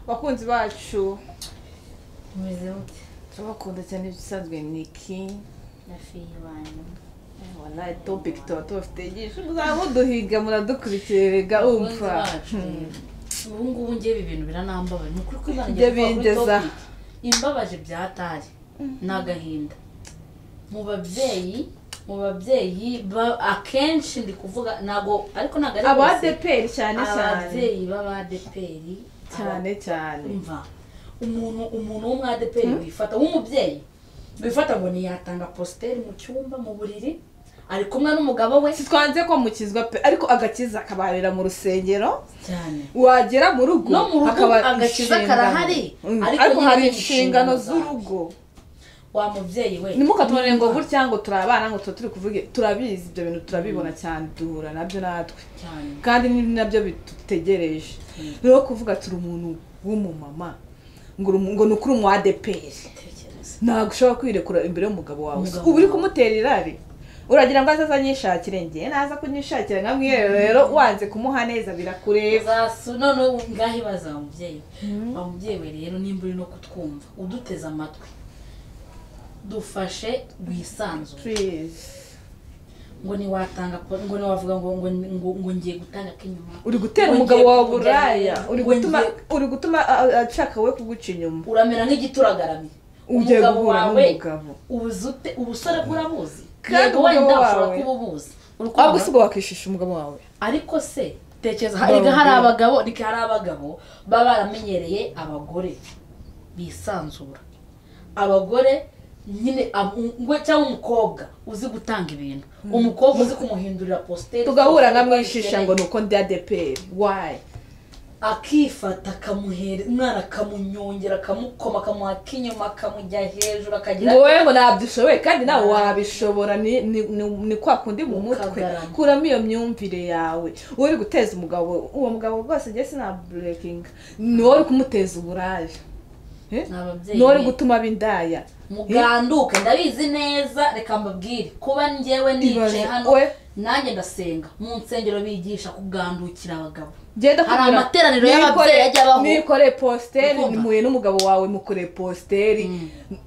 bakunzi bacu umeze gute turabakunda cyane ibisanzwe ni iki na fiyi wanyu wanayi topiki tuba tubafite byinshi muzaba muduhiga muradukurikiye rega umva ubu ngubu njye ibi bintu biranambabaye ni ukuri ko Imana Njye igiye kuvuga kuri bingeza. topic. imbabaje bya atari ni agahinda mu babyeyi mu babyeyi ba- akenshi ndi kuvuga ntabwo ariko ntabwo ari bose. abadeperi cyane cyane ababyeyi b'abadeperi cyane cyane umva umuntu umuntu w'umwadeperi wifata w'umubyeyi wifata ngo ntiyatanga positeri mu cyumba mu buriri ari kumwe n'umugabo we twanze kwamukizwa pe ariko agakiza kabarira mu rusengero cyane wagera mu rugo No mu rugo hakaba agakiza inshingano. karahari, Mm. ariko ariko nyine hari ni inshingano inshingano z'urugo wa mubyeyi we ntimukatubone ngo gutya ngo turi abana ngo tuba turi kuvuga turabizi ibyo bintu turabibona cyane duhura nabyo natwe cyane kandi ni nabyo bidutegereje rero kuvuga turi umuntu w'umumama ngo uri- ngo ni ukuri umu adeperi tekereza ntabwo ushobora kwirekura imbere y'umugabo wawe Umugabo uba uri wawe. kumutera irari uragira ngo azaze anyishakire ngiye naza kunyishakira nka mwiherero rero wanze kumuha neza birakureba zasu none ubu ngaho ibaza wa mubyeyi wa mubyeyi we rero nimba uri no kutwumva uduteze amatwi dufashe wisanzure Please. ngo ntiwatanga po- ngo ntiwavuga ngo ngo ngo ngo ngiye gutanga ak'inyuma uri gutera Ngo umugabo ngiye wawe kujya uburaya hejuru, uri ngo gutuma ngiye- uri gutuma a- a- ashaka we kuguca inyuma uramera nk'igituragaramye ugiye umugabo guhura wawe n'umugabo ubuzi ute ubusore bw'urabuzi Kandi yego wenda umugabo ushobora wawe. kuba ubuzi waba urukundo usigaye wakishisha umugabo wawe ariko se tekereza Umugabo reka hari wawe. abagabo reka hari abagabo baba baramenyereye abagore bisanzura abagore nyine abu- we cyangwa umukobwa uzi gutanga ibintu umukobwa uzi kumuhindurira positeri tugahura nka mwishisha ngo ni uko ndi adeperi wayi akifata akamuhera umwana akamunyongera akamukoma akamuha ak'inyuma akamujya hejuru akagira ngo wowe ngo ntabyo ushoboye kandi nawe wabishobora ni- ni- ni- ni kwa kundi mu mutwe Ukagarama. kuramo iyo myumvire yawe uri guteza umugabo uwo mugabo rwose njye sinaburekinga ni wowe uri kumuteza uburaya Eh? Ni ababyeyi ni wowe uri be. gutuma abindaya muganduke ndabizi neza reka mbabwire kuba njyewe nicaye Ibaze, hano we. nanjye ndasenga mu nsengero bigisha kugandukira abagabo genda Hari kugura- amateraniro niba y'ababyeyi ukore- ajya abaho. niba ukoreye positeri Urumva? muhuye n'umugabo wawe mukoreye positeri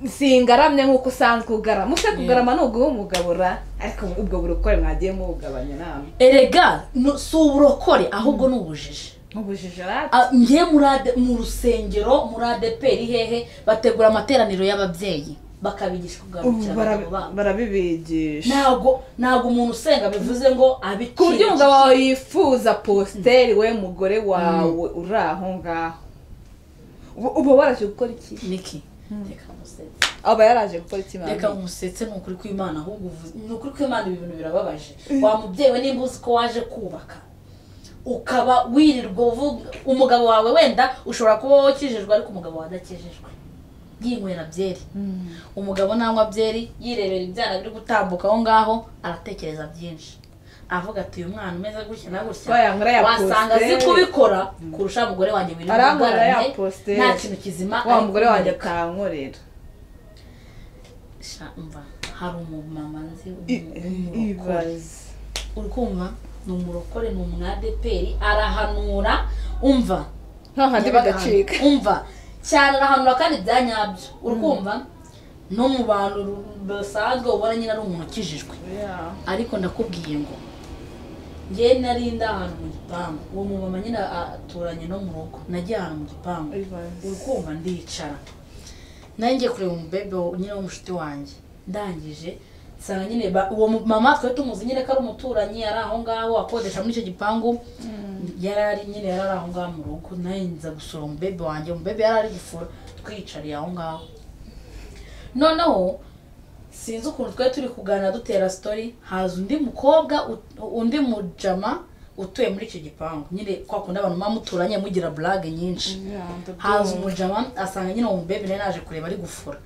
singaramye nk'uko usanzwe ugarama use kugarama ni uguha umugabo ra ariko ubwo burokore mwagiye mubugabanya nama erega nu- si uburokore ahubwo ni ubujiji ubujije rata A- njye muri ade- mu rusengero muri adeperi hehe bategura amateraniro y'ababyeyi bakabigisha ubu kugandukira barabi- abagabo babo barabibigisha ntabwo ntabwo umuntu usenga bivuze ngo ku buryo umugabo abikira wawe yifuza positeri we mugore wawe uri aho ngaho Ubu- ubu waraje gukora iki niki reka musetse aba yaraje gukora iki mama? reka umusetse ni ukuri kw'imana ahubwo uvuze ni ukuri kw'imana ibi bintu birababaje wa mubyeyi we nimba uzi ko waje kubaka ukaba wirirwa uvuga umugabo wawe wenda ushobora kuba wakijijwe ariko umugabo wawe adakijijwe yinywera byeri umugabo nanywa byeri yirebera ibyana biri gutambuka aho ngaho aratekereza byinshi avuga ati uyu mwana umeze gutya na Waya nkora ya gutya wasanga azi positeri. kubikora kurusha mugore wanjye wirirwa Arankorera ya ugaramye, positeri. nta kintu kizima wa ari mugore wanjye kumureka. akankorera Sha, umva hari umumama nzi I- w'umu- w'umurokore ibaze uri kumva ni umurokore ni umwadeperi arahanura umva hahandi Yabaga bigacika hano. umva cyane arahanura kandi bya nyabyo uri kumva no mu bantu ru- basanzwe ubona nyine ari umuntu ukijijwe Yeah. ariko ndakubwiye ngo njye nari ndi ahantu mu gipangu uwo mumama nyine aturanye no mu rugo nagiye ahantu mu gipangu Ibaze. uri kumva ndicara nanjye ngiye kureba umubebe wa- nyine w'umushuti wanjye ndangije nsanga nyine ba- uwo mu- mama twari tumuzi nyine ko ari umuturanyi yari aho ngaho akodesha muri icyo gipangu yari ari nyine yari ari aho ngaho mu rugo nanjye nza gusura umubebe wanjye umubebe yari ari gufura twiyicariye aho ngaho noneho sinzi ukuntu twari turi kuganira dutera sitori haza undi mukobwa ut- undi mujama utuye muri icyo gipangu nyine kwa kundi abantu muba muturanye mugira burage nyinshi Yeah, ndabyumva. haza umujama asanga nyine uwo mubebe nawe naje kureba ari gufura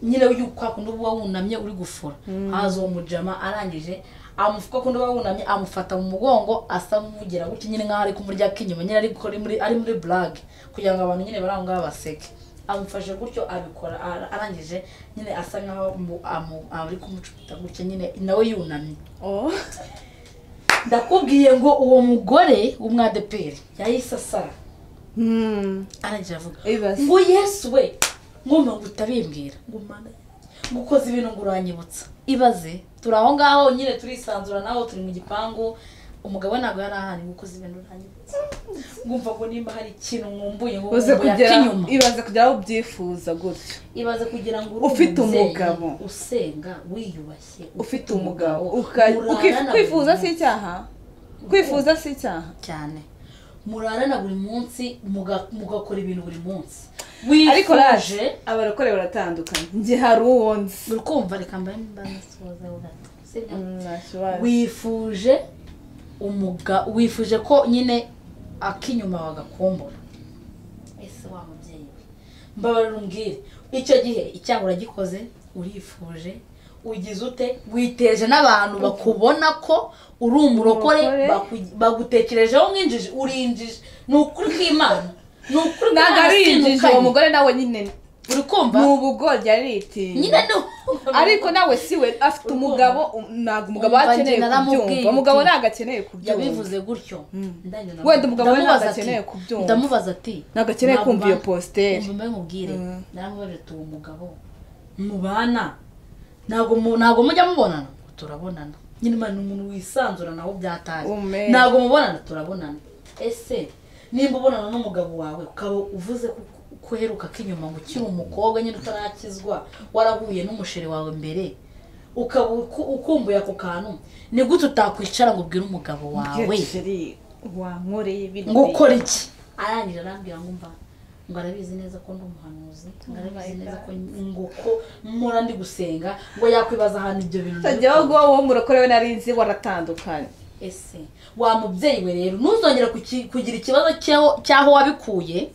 nyine uyu kwa kundi uba wunamye uri gufura haza uwo mujama arangije amufu- kwa kundi uba wunamye amufata mu mugongo asa nk'uvugira gutya nyine nk'aho ari kumurya k'inyuma nyine ari gukora muri ari muri burage kugira ngo abantu nyine bari aho ngaho baseke amufashe gutyo abikora ara- arangije nyine asa nk'aho mu- amu- ari kumucupita gutya nyine nawe yunamye Oh. ndakubwiye ngo uwo mugore w'umwadeperi yahise asara arangije avuga Ibibazo. ngo yesu we ngomba ngo utabimbwira ngo mana ngo ukoze ibintu ngo uranyibutsa ibaze turi aho ngaho nyine turisanzura nawe turi mu gipangu umugabo we ntabwo yari ahari ngo ukoze ibintu uranyibutsa ngumva ngo nimba hari ikintu nkumbuye ngo uze nkumbuye kugera ak'inyuma ibaze kugera aho ubyifuza gutyo ibaze kugira ngo uri Ufite umubyeyi umugabo. usenga wiyubashye ufite umugabo uka- murarana uki- na kwifuza buri si munsi. icyaha kwifuza si icyaha cyane murarana buri munsi muga- mugakora ibintu buri munsi ariko wifuje raje abarokore baratandukanye njye hari uwo nzi uri kumva reka mbaye mbaye nasuhuza ho gato Sibyo? Mm, ntacyo bazi. wifuje umuga wifuje ko nyine ak'inyuma bagakumbura ese wa mubyeyi we mbabarira umbwire icyo gihe icyaha uragikoze urifuje ugize ute witeje n'abantu bakubona ko uri umurokore Umurokore. baku- bagutekerejeho nk'injiji urinjije ni ukuri kw'imana ni ukuri ntabwo ari injiji uwo kw'imana mugore nawe nyine uri kumva ni ubugoryi aritinya nyine ni ariko nawe si we afite umugabo um, ntabwo umugabo Umva akeneye njye naramubwiye kubyumva umugabo nti- ntabwo akeneye kubyumva yabivuze gutyo ndangije ndamu- Wenda umugabo we ndamubaza ntabwo ati- akeneye kubyumva. ndamubaza ati ntabwo akeneye kumva iyo "Mwaba- positeri umva mbe mubwire Mm. naramubajije tuba umugabo mubana ntabwo mu- ntabwo mujya mubonana turabonana nyine imana ni umuntu wisanzura nawe byataye Ume. ntabwo mubonana turabonana ese nimba ubonana n'umugabo wawe ukaba uvuze ko ko uheruka k'inyuma ngo ukiri umukobwa nyine utarakizwa warahuye n'umusheri wawe mbere ukaba uku- ukumbuye ako kantu ni gute utakwicara ngo ubwire umugabo wawe wankoreye biriya. ngo ukore iki arangije arambwira ngo mba ngo arabizi neza ko ndi umuhanuzi ngo arabizi neza ko ngo ko mpora ndi gusenga ngo yakwibaza ahantu ibyo bintu utajyaho guha uwo murokore we nari nzi waratandukanye ese wa mubyeyi we rero ntuzongera kuki- kugira ikibazo cy'aho- cy'aho wabikuye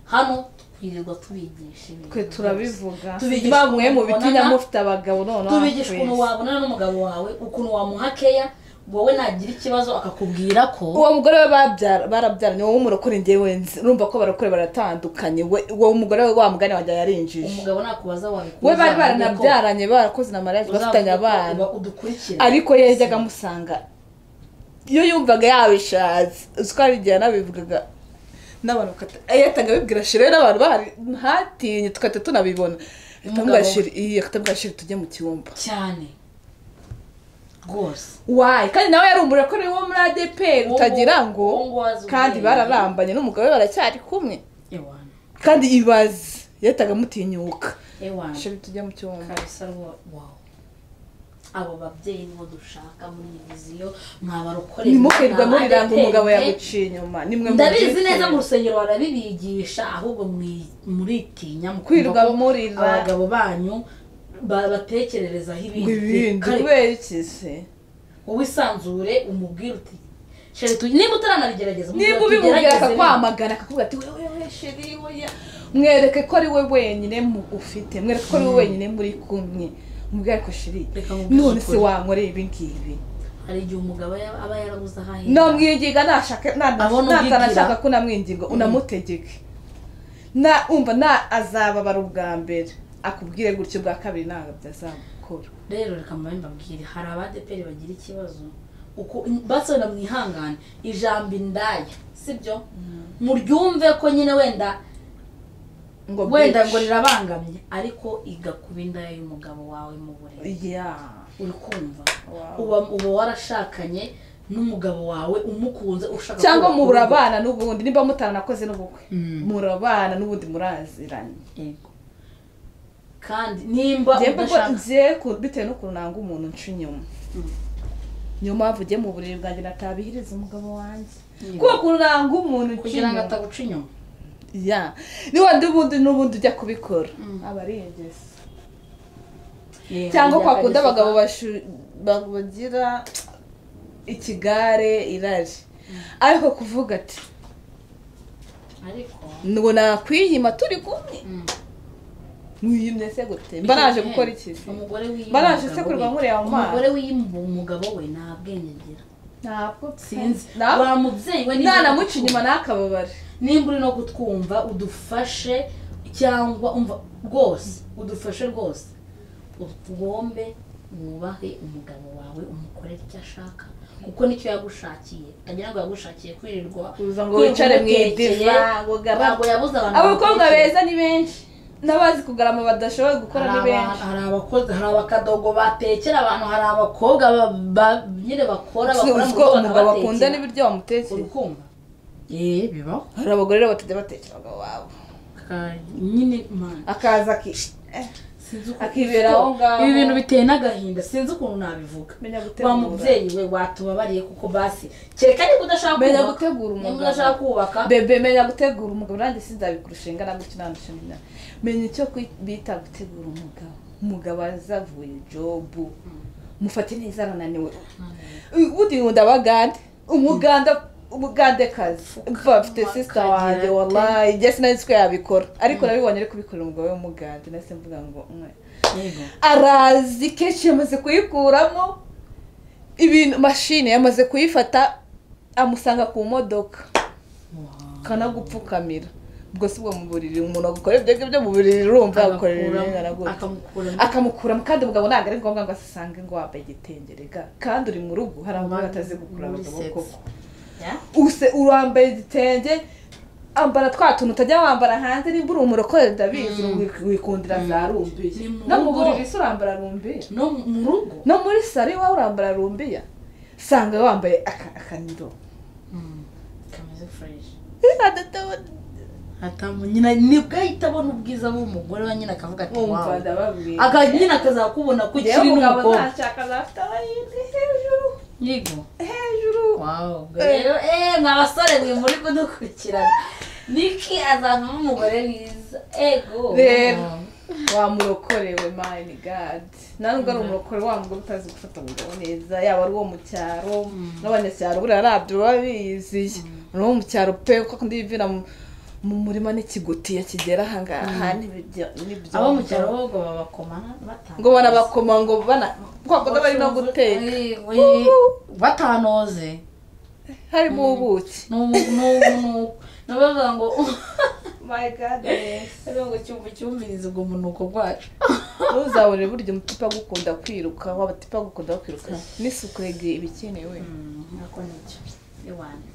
hano twirirwa tubigisha ibintu twe byose. turabivuga Tubigisha bamwe mu ukuntu bitinya ubonana, mufite abagabo noneho tubigisha ukuntu twese. wabonana n'umugabo wawe ukuntu wamuha keya wowe nagira ikibazo akakubwira ko uwo mugore we babyara barabyaranye wowe umurokore njyewe nzi urumva ko abarokore baratandukanye we uwo mugore we wa mugani wanjye yarinjije umugabo nakubaza wabikuye we bari baranabyaranye barakoze na mariage bafitanye abana udukurikira ariko yo yajyaga amusanga iyo yumvaga yabishatse uzi ko hari igihe yanabivugaga n'abantu bakata- eh, yahitaga abibwira shiri we n'abantu bahari ntatinye tugahita tunabibona Umugabo. akatambwira shiri tujye mu cyumba cyane rwose wayi kandi nawe yari umurakore wo muri adeperi Uwo utagira nguwo- ngo uwo nguwo azi kandi ubwenge. bararambanye n'umugabo we baracyari kumwe ewana kandi ibaze yahitaga amutinyuka ewana shiri tujye mu cyumba kabisa rwo wawo abo babyeyi nibo dushaka muri iyi viziyo mwabarokore ntimukirirwe muriranga umugabo yaguciye inyuma nimwe ndabizi mubyiteze. neza mu rusengero barabibigisha ahubwo mwi- muritinya mu Kwirirwa kumva ko murira. abagabo banyu babatekererezaho ngo ibindi ibindi Kare, kubera iki se wowe isanzure umubwire uti "Sheri, tu- nimba utaranabigerageza niba mubwira ubimubwira tugerageze bino." akakwamagana akakuvuga ati wewe we sheri weya mwereke ko ari we wenyine mu- ufite mwereke ko ari we wenyine muri kumwe mubwire ko sheri Reka mubwire none se ukuri. wankoreye ibi ngibi hari igihe umugabo yaba- aba yarabuze aho ahera namwinginga nashaka na- Abona natanashaka ubyigira. ko namwinginga unamutegeke na umva na azababara ubwa mbere akubwire gutyo ubwa kabiri ntabwo byazamukora rero reka mbabe mbabwire hari abadeperi bagira ikibazo uko basobanura mwihangane ijambo indaya sibyo muryumve ko nyine wenda ngo wenda ngo bwice. rirabangamye ariko igakuba indaya y'umugabo wawe mu buriri Yeah. uri kumva Wow. uba uba warashakanye n'umugabo wawe umukunze ushaka cyangwa ko bakunda. murabana n'ubundi niba mutaranakoze n'ubukwe Mm. murabana n'ubundi muraziranye Yego. kandi nimba njyewe ko udashaka ngiye ku- bitewe n'ukuntu nanga umuntu nca inyuma niyo mpamvu ugiye mu buriri bwanjye natabihiriza umugabo wanjye Yeah. kuko ukuntu nanga umuntu nca kugira ngo inyuma ataguca inyuma ya niwenda ubundi n'ubundi ujya kubikora Mm. aba ari ingesi Yego, cyangwa yaka kwakunda gisuka. abagabo bashu- ba- bagira ikigare irari ariko kuvuga ati ariko ngo nakwiyima turi kumwe mm. mwiyimye se gute mba naje gukora iki se umugore wiyima Mba naje umugabo sekurwa we. nkureba mu maso. umugore wiyima umugabo we nta bwenge agira ntabwo sinzi ntabwo wa mubyeyi we nimba uri nanamuca kutwumva- inyuma n'akababare nimba uri no kutwumva udufashe cyangwa umva rwose udufashe rwose utugombe mwubahe umugabo wawe umukorere icyo ashaka kuko nicyo yagushakiye utagira ngo yagushakiye kwirirwa Uza ngo wicare mu idiva ngo ugarame. ntabwo yabuze abantu abakobwa bagukurikira. beza ni benshi n'abazi kugarama badashoboye gukora ni hari aba- benshi hari abakozi hari abakadogo batekera abantu hari abakobwa ba- ba- nyine bakora Uzi- bakora uzi mu ko rugo umugabo akunda bakabatekera n'ibiryo wamutekeye urukumva eee bibaho hari abagore rero batajya batekera abagabo babo Ka- nyine mana akaza aki eh, sinzi uko akibera aho ngaho. ibi bintu biteye n'agahinda sinzi ukuntu nabivuga Menya wa gutegura. mubyeyi we watubabariye kuko basi kereka niba udashaka menya kubaka gutegura niba umugabo udashaka kubaka bebe menya gutegura umugabo nanjye sinzabikurusha ingana gutyo nandusha imyaka menya icyo kwi- bita gutegura umugabo umugabo azavuye jobu mufate neza arananiwe udihunda abagande umuganda umugandekazi bafite sisita wanjye wallahi jye sinari nzi ko yabikora ariko nabibonye ari kubikorera umugabo we w'umugande nahise mvuga ngo mwe yego arazi kenshi yamaze kuyikuramo ibintu mashini yamaze kuyifata amusanga ku modoka kanagupfukamira ubwo si bwo mu buriri umuntu agukora ibyo ngibyo mu buriri urumva agukorera ibingana gutya akamukuramo akamukuramo kandi ubugabo ntabwo ari ngombwa ngo asisange ngo wambaye igitenge rega kandi uri mu rugo hari abantu batazi gukura Muri abagabo sex. koko Ya? use urambaye igitenge ambara twa tuntu utajya wambara hanze nimba uri umurokore ndabizi wik- wikundira za rumbiya Ni mu no mu rugo. buriri se urambara rumbiya no mu rugo no muri salo iwawe urambara rumbiya usanga wambaye aka- akaniro kameze fureshi wumva hatamu nyina nibwo ahita abona ubwiza bw'umugore we nyine akavuga ati wawe ndababwira aka nyine akazakubona ko rero ukiri umugabo n'umukobwa ntashaka azafite abayindi hejuru yego hejuru wawe ubwo rero eee mwa basore mwe muri kudukurikirana niki azavamo umugore mwiza ego Rero. wamurokorewe mine gadi nubwo ari umurokore wa mugore utazi gufata umugabo neza yaba ari uwo mu cyaro n'abanyacyaro buriya nabyo baba biyiziye ari uwo mu cyaro pe kuko akunda yivira mu- mu murima n'ikigutiya kigera aha ngaha n'ibyo- n'ibyo abo mu cyaro bo ngo babakoma batanu ngo banabakoma ngo bana kuko bakunda bari no guteka batanoze harimo ubuki n'ubu n'ubu n'abavuga ngo my god rero ngo cyumva cyumvirize ubwo munuko bwacu ntuzabone burya umutipa agukunda kwiruka wabatipa agukunda kwiruka n'isuku yegereye ibikenewe nako nicyo iwanyu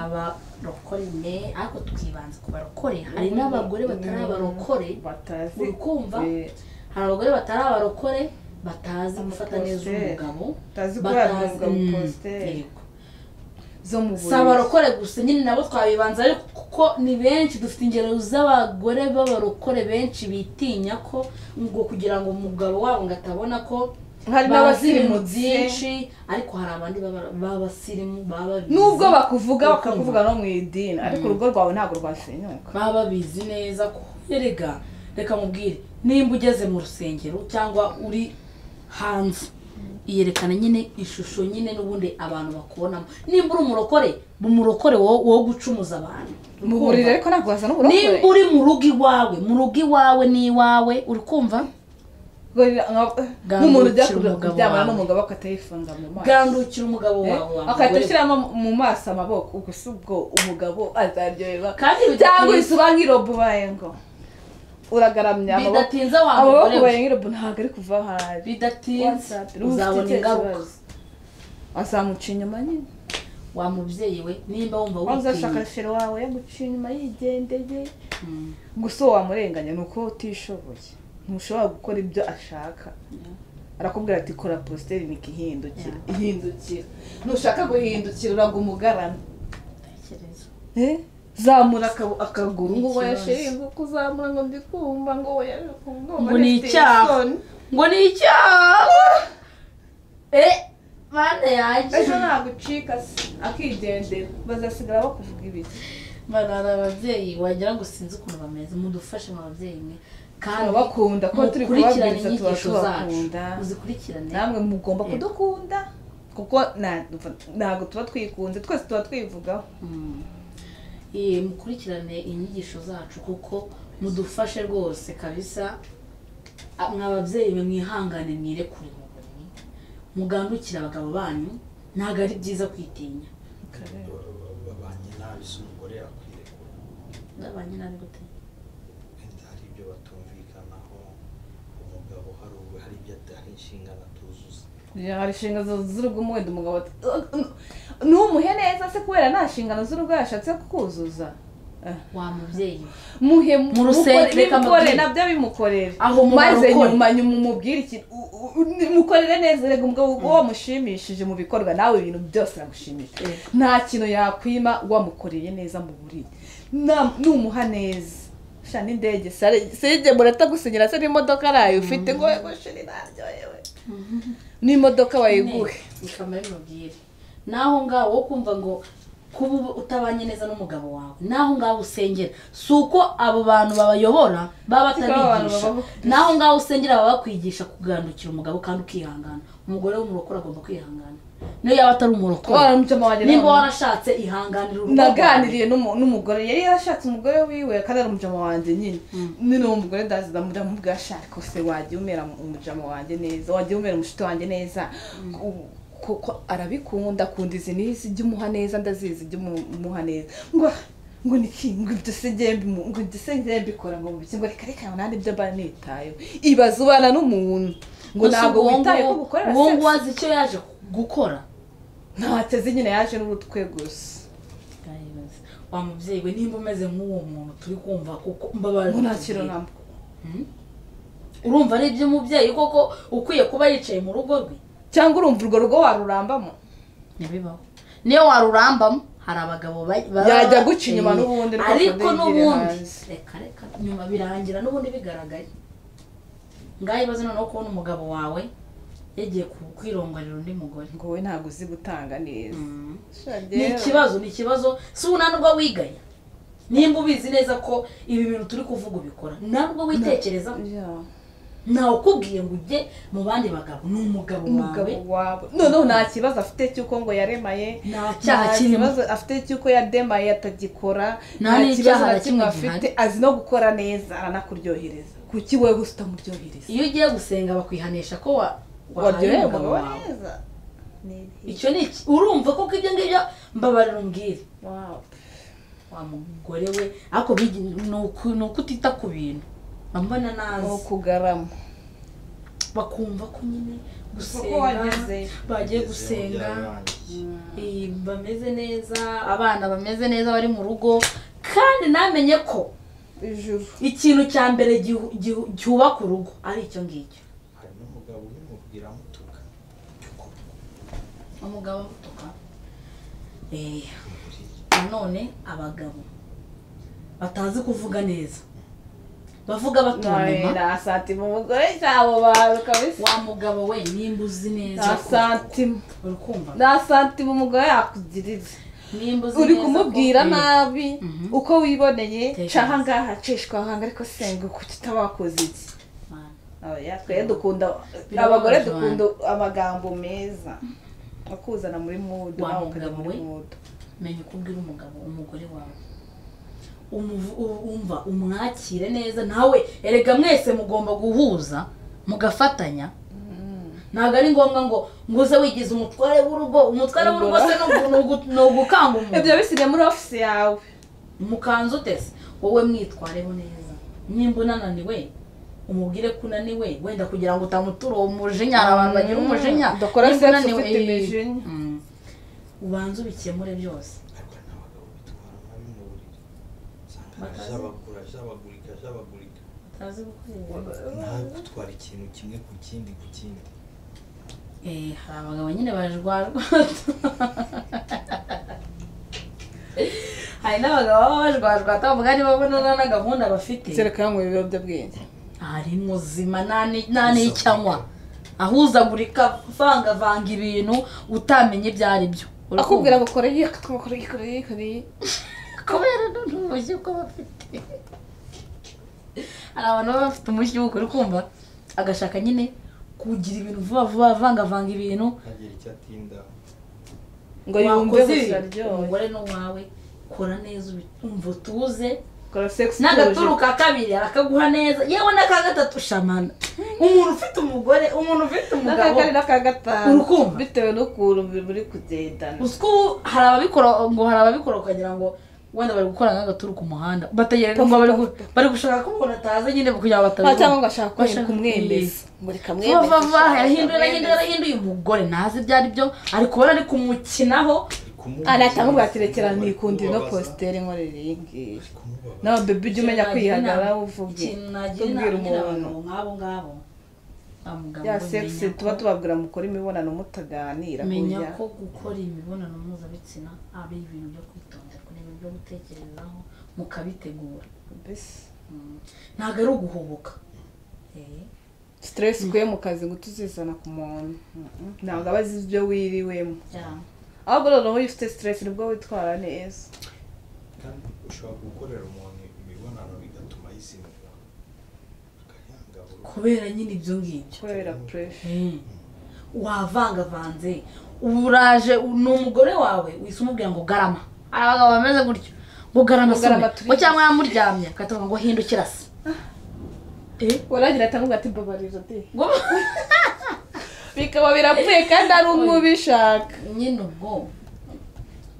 mwabarokore ariko tukibanza ku barokore hari n'abagore batari abarokore batazi uri kumva Eh, hari abagore batari abarokore batazi gufata neza Abapositeri. umugabo Batazi ko batazi yahabwa Mm, abapositeri. yego. zo mu si abarokore gusa nyine nabo twabibanza ariko kuko ni benshi dufite ingero z'abagore b'abarokore benshi bitinya ko ngo kugira ngo umugabo wabo ngo atabona ko hari bazi ibintu n'abasirimutse byinshi ariko hari abandi baba- b'abasirimu baba babizi nubwo bakuvuga Urukundo. bakakuvuga no mu idini ariko urugo rwawe ntabwo rwasenyuka baba babizi neza ko erega reka mubwire nimba ugeze mu rusengero cyangwa uri hanze yerekana nyine ishusho nyine n'ubundi abantu bakubonamo nimba uri umurokore umurokore wo wo gucumuza abantu mu buriri ariko ntabwo wazana uburokore nimba uri mu rugo iwawe mu rugo iwawe n'iwawe uri kumva Gorira- nka- Gandukira nk'umuntu ujya umugabo kuryamana wawe. n'umugabo akatayifunga mu maso gandukira umugabo wawe wa akahita mugore we. ashyiramo mu maso amaboko ubwo si ubwo umugabo azaryoherwa kandi cyangwa bidatinze- isuba nk'irobo ubaye ngo uragaramya amaboko bidatinze wa amaboko mugore we ubaye nk'irobo ntabwo ari kuva aho ari bidatinze uzabona ingaruka azamuca inyuma nyine wa mubyeyi we nimba wumva wanza witinya ashaka fero wawe yaguca inyuma yigendeye Mm. gusa uwo wamurenganya ni uko utishoboye ntushobora gukora ibyo ashaka arakubwira ati kora positeri niko ihindukira ihindukira ntushaka guhindukira uraga umugarama Tekereza. Eh? zamura akabu- akaguru ngo Ikibazo. wayashire ngo kuzamura ngo ndikumva ngo Ngo ni icyaha. ngo ni icyaha e mane yanjye ejo nagucika se akigendera bazasigara bakuvuga ibiki mana hari ababyeyi wagira ngo sinzi ukuntu bameze mudufashe mu babyeyi mwe kandi turabakunda kuko turi mukurikirane kubabwiriza tuba inyigisho zacu tubakunda muzikurikirane namwe mugomba Yego. kudukunda kuko na- ntabwo tuba twikunze twese tuba twivugaho Mm. Eh, mukurikirane inyigisho zacu kuko mudufashe rwose kabisa Ah, mwababyeyi mwe mwihangane mwirekure mu buriri mugandukire abagabo banyu ntabwo ari byiza kwitinya babanye nabi se umugore yakwirekura ndabanye nabi gute wenda hari ibyo batumvikanaho umugabo umugabo hari ubu hari ibyo ata- hari inshingano atuzuza hari inshingano z'urugo wenda umugabo ati ntumuhe neza se kubera nta nshingano z'urugo yashatse kuzuza wa mubyeyi we. muhe Mu rusengero, mukore- reka bimukore mubwire. nabyo bimukorere Aho mu maze barokore. nyuma nyuma umubwire iki u- u- u- mukorere neza reka umugabo uwo mushimishije mu bikorwa nawe ibintu byose uramushimisha Eh. nta kintu yakwima wamukoreye neza mu buriri Na- numuha neza sha n'indege sare- sije muratagusinyira se n'imodoka arayo ufite ngo yewe shiri naryohewe n'imodoka wayiguhe ikamara imubwire naho ngaho wo kumva ngo kuba uba utabanye neza n'umugabo wawe naho ngaho usengera si uko abo bantu babayobora baba Si ko abo bantu batabigisha baba- naho ngaho usengera baba bakwigisha kugandukira umugabo kandi ukihangana umugore w'umurokore agomba kwihangana niyo yaba atari umurokore waramucamo wagira nimba ngo- warashatse ihanganira urugo naganiriye n'umu- n'umugore yari yarashatse umugore wiwe kandi ari umujama wanjye nyine nyine uwo mugore ndazi ndamubwira ashaka se wajya umera mu- umujama wanjwe neza wajya umera umushito wanjye neza Ku- kuko arabikunda akunda izi n'izi jya umuha neza ndazizi jya umu- umuha neza ngo ngo niki ngo ibyo se njye mbimu- ngo ibyo se njye mbikora ngo mubiki ngo reka reka nanjye ibyo mba nitayeho ibaze ubana n'umuntu ngo Gusa ntabwo ubu witaye ko ngubu- gukorera ubu ngubu sex azi icyo yaje gukora ntateze nyine yaje n'urutwe gusa wa mubyeyi we nimba umeze nk'uwo muntu turi kumva kuko mbabarira ngo nta kintu namba urumva ari iby'umubyeyi koko ukwiye kuba yicaye mu rugo rwe cyangwa urumva urwo rugo warurambamo ntibibaho niyo warurambamo hari abagabo ba- baba- Yajya guca inyuma Eh, n'ubundi rwose ariko ntiyigire n'ubundi hanze. reka reka nyuma birangira n'ubundi bigaragaye ngaho ibibazo noneho kubona umugabo wawe yagiye ku- kwirongarira undi mugore ngo wowe ntabwo uzi gutanga neza ni ikibazo ni ikibazo si ubu nta n'ubwo wigaya nimba ubizi neza ko ibi bintu turi kuvuga ubikora nta n'ubwo witekerezaho ntawe ukubwiye ngo ujye mu bandi bagabo ni umugabo wawe umugabo wawe noneho nta kibazo afite cy'uko ngo yaremaye nta nta cyaha kirimo kibazo afite cy'uko yademaye atagikora Nta n'icyaha na kimwe afite azi no gukora neza aranakuryohereza kuki wowe gusa utamuryohereza iyo ugiye gusenga bakwihanisha ko wa waryoheye wahaye umugabo umugabo wawe neza icyo ni iki urumva koko ibyo ngibyo mbabarira umbwire Wow. wa mugore we ariko bigi- ni uku- ni ukutita ku bintu bambona ni nazi ukugarama bakumva ko nyine Kuko gusenga wagezeyo. bagiye Ngeze gusenga byararangiye. eh, bameze neza abana bameze neza bari mu rugo kandi namenye ko ijuru ikintu cya mbere gihu- gihu- cyubaka urugo ari icyo ngicyo hari n'umugabo ubimubwira amutuka umugabo amutuka eh, Muri nanone abagabo batazi kuvuga neza bavuga batontoma nta santima umugore cyabo bawe kabisa wa mugabo we nimba uzi neza nta ko- santima uri kumva nta santima umugore yakugirira nimba uzi uri neza ko- kumubwira Eh, nabi Mhm. uko wiboneye Tekereza. caha ngaha cishwa ahanga ariko senga kuki utabakoze iki mana. Oya, twe dukunda Birababaje abagore abantu. dukunda amagambo meza akuzana muri mudu Wa nawe ukajya mugabo muri we. mudu menya uko ubwira umugabo umugore wawe Umuvu- u- umva umwakire neza nawe erega mwese mugomba guhuza mugafatanya ntabwo ari ngombwa ngo ngo uze wigize umutware w'urugo umutware w'urugo se ni ugu- ni ugu- ni ugukanga umuntu ibyo bisigaye muri ofisi yawe mukanzu utese wowe mwitwareho neza nimba unananiwe umubwire ko unaniwe wenda kugira ngo utamutura uwo mujinya hari abantu bagira umujinya Mm, udakora Nimba sex unaniwe, ufite eh, imijinya. mm, ubanze ubikemure byose ariko hari n'abagabo bitwara mabi mu buriri usanga Batazi. ajabagura ajabagurika ajabagurika nawe gutwara ikintu kimwe ku kindi ku kindi Eh, hari abagabo nyine bajwarwa hari n'abagabo baba bajwajwa atavuga niba babona na gahunda bafite kereka yanyweye ibiyobyabwenge ari muzima nani nani icyanywa ahuzagurika vangavanga ibintu utamenya ibyo ari byo akubwira ngo kora iyi akatwa kora iyi kora iyi kora iyi kubera noneho ubushyu ko bafite hari abantu baba bafite umushyi w'uko uri kumva agashaka nyine kugira ibintu vuba vuba avangavanga ibintu ntagira icyo atinda ngo yumve Wakoze gusa ibi, aryohe umugore n'uwawe kora neza ubi- umva utuze kora sex n'agaturu ka kabiri arakaguha neza yewe n'aka gatatu shamana umuntu ufite umugore umuntu ufite n'aka umugabo kane n'aka gatanu Urukundo. bitewe n'ukuntu muri kugendana ubu hari ababikora ngo hari ababikora ukagira ngo wenda bari gukora nk'agaturu ku muhanda bategereza bari gu- bari gushaka ko umuntu ataza nyine kugira ngo nta batabibona cyangwa ngo ashaka Bashaka kumwereka umwemezi muri vava yahinduye arahinduye arahinduye umugore ntazi ibyo ari byo ari kubona ari kumukinaho aratamubwira ati rekera nikundire no positeri nkorere iyi ngiyi nawe bebi ujye umenya kwihagarara uvuge ikintu nagira tubwire inama nyine abantu umuntu nk'abo ngabo nta mugabo ya ubamenya sekisi ko- tuba tubabwira mukora imibonano mutaganira menya hoya. ko gukora imibonano mpuzabitsina ari ibintu byo kwitonderwa ni ibintu byo gutekerezaho mukabitegura Mbese Mm. ntabwo ari uguhubuka Eh. stress ukuye mu kazi ngo utuzizana ku muntu Mm-mm. ntabwo aba azi ibyo wiriwemo Yeah. ahubwo rero iyo ufite stress nibwo witwara neza kandi ushobora gukorera umuntu imibonano bigatuma yizinukwa akayangabura kubera nyine ibyo ngibyo kubera pressure Mm. wavangavanze ubu uraje u- ni umugore wawe wise umubwira ngo garama hari abagabo bameze gutyo ngo garama Ngo garama asume tubizi. ngo cyangwa yamuryamye akatavuga ngo hindukira se Eh? waragira atanga ati mbabarira de Ngo- bikaba birapfuye kandi ari umwe ubishaka nyine ubwo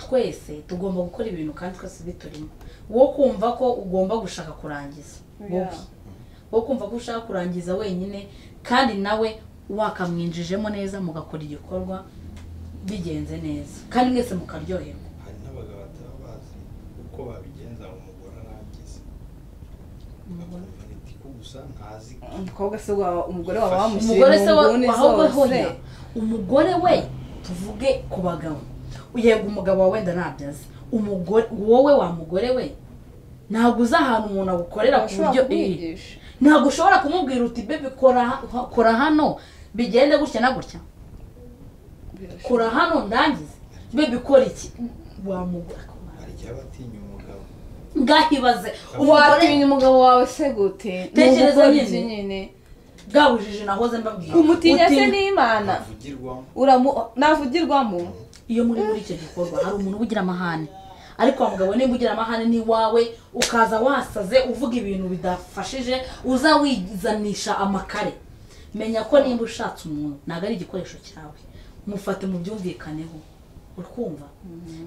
twese tugomba gukora ibintu kandi twese biturimo wo kumva ko ugomba gushaka kurangiza wowe Yeah. wo kumva ko ushaka kurangiza wenyine kandi nawe wakamwinjijemo neza mugakora igikorwa bigenze neza kandi mwese mukaryoherwa hari n'abagabo bataba bazi uko babigenza ngo umugore arangize bakumva niti ko gusa ntazi umukobwa se wawe umugore wawe wamushyiriye umugore se wa- nguni ahubwo zose. hoya umugore we tuvuge ku bagabo yego umugabo wawe wenda ntabyaza umugore wowe wa mugore we ntabwo uzi ahantu umuntu agukorera ku Urashobora buryo Eh. kumwigisha ntabwo ushobora kumubwira uti bebe kora ha- kora hano bigende gutya na gutya Birashoboka. kora hano ndangize bebe kora iki wamugura hari igihe aba atinya umugabo bwahibaze umugore watinya umugabo wawe se gute Tekereza Ni nyine. ubugoryi nyine bwabujije nahoze mbabwira umutinya se Utinya- n'imana avugirwamo uramu navugirwamo iyo muri muri icyo gikorwa hari umuntu uba ugira amahane ariko wa mugabo nimba ugira amahane ni wawe ukaza wasaze uvuga ibintu bidafashije uza wizanisha amakare menya ko nimba ushatse umuntu ntabwo ari igikoresho cyawe mufate mubyumvikaneho urumva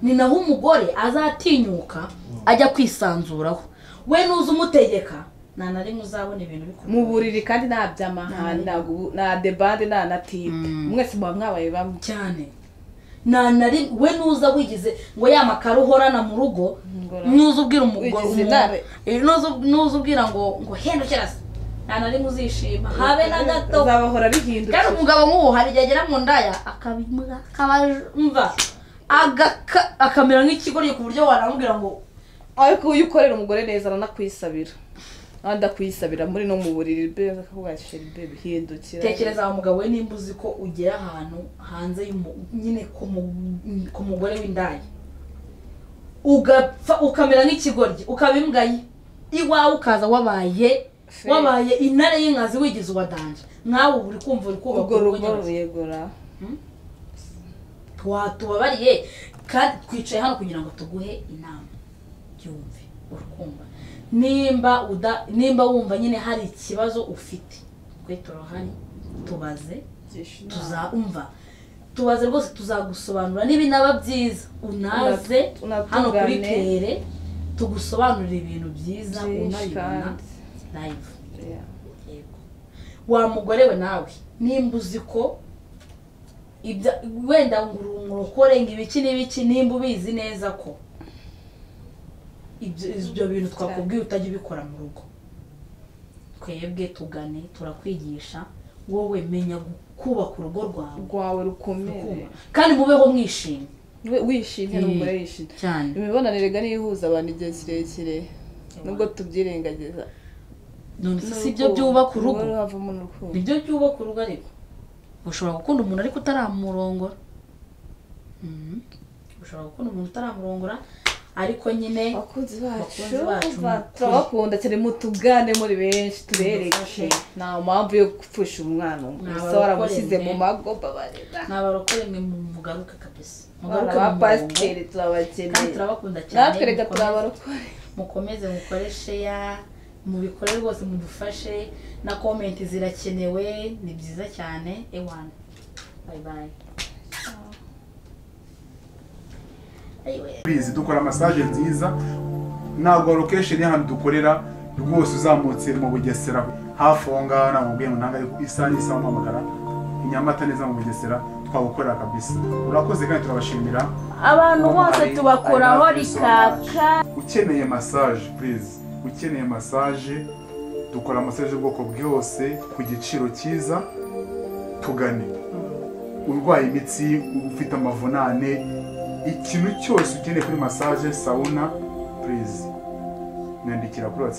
ni naho umugore azatinyuka ajya kwisanzuraho we nuza umutegeka nta na rimwe uzabona ibintu bikurura mu buriri kandi nta byamahane ntabwo- nta debande nta na tipe Mm. mwese muba mwabaye bamwe cyane nta na rimwe we nuza wigize ngo ya makaro uhorana mu rugo Ngorane. nuza ubwira umugore Wigize umu- intare. Eh, nuza- nuza ubwira ngo ngo hindukira se nta na rimwe uzishima habe na gato azabahora bihindutse kandi umugabo nk'uwo hari igihe agera mu ndaya akabimura akabamva agaka- akamera nk'ikigoryi ku buryo wanamubwira ngo ariko iyo ukorera umugore neza aranakwisabira adakwisabira muri no mu buriri be akavuga ati sheri be bihindukira tekereza wa mugabo we nimba uzi ko ugera ahantu hanze y'umu- nyine ku mu- ku mugore w'indaya ugapfa ukamera nk'ikigoryi ukaba imbwa ye iwawe ukaza wabaye Fe. wabaye intare y'inkazi wigize uwadanje nkawe uba uri kumva uri kubaka urwo urugo rugo nyine. ruyegura Twa- tubabariye kandi twicaye hano kugira ngo tuguhe inama byumve urukumva nimba uda nimba wumva nyine hari ikibazo ufite twe turahari tubaze tuzumva tubaze rwose tuzagusobanurira niba inaba byiza unaze Una- unatugane. hano kuri pere tugusobanurira ibintu byiza Byinshi unabibona kandi. live Yeah. yego wa mugore we nawe nimba uzi ko ibya- wenda ngo urungurukore ngo ibiki n'ibiki nimba ubizi neza ko ibyo ibyo bintu twakubwiye utajya ubikora mu rugo twebwe tugane turakwigisha wowe menya kubaka urugo rwawe rwawe rukomeye Rukundo. kandi mubeho mwishimye We- wishimye Mm. n'umugore yishimye cyane imibonano rega niyo ihuza abantu igihe kirekire nubwo tubyirengagiza none se si byo byubaka urugo Urugo havamo n'urukundo nibyo byubaka urugo ariko ushobora gukunda umuntu ariko utaramurongora Mhm. ushobora gukunda umuntu utaramurongora ariko nyine abakunzi bacu Abakunzi bacu, ba- mukuri. turabakunda cyane mutugane muri benshi tubereke Mudufashe. nta mpamvu yo gupfusha umwana gusa abarokore waramushyize mwe. mu mago babarira ni abarokore mwe mu- mugaruke kabisa abana mugaruke ba mu murongo pasiteri kandi turabakeneye turabakunda cyane natwe reka mukomeze- turabarokore mukomeze mukore sheya mubikore rwose mudufashe na komenti zirakenewe ni byiza cyane ewana bayi bayi bizi dukora masaje nziza ntabwo lokesheni y'ahantu dukorera rwose uzamutse mu bugesera hafi aho ngaho ntabwo mbwiye ngo ntabwo ariko isaha n'isaha wamuhamagara i nyamata neza mu bugesera twagukorera kabisa urakoze kandi turabashimira abantu bose Ari- tubakoraho ari natwe rikaka ukeneye massage purize ukeneye massage dukora massage y'ubwoko bwose ku giciro cyiza tugane urwaye imitsi ufite amavunane ikintu cyose ukeneye kuri massage sawuna purize nyandikira kuri watsapu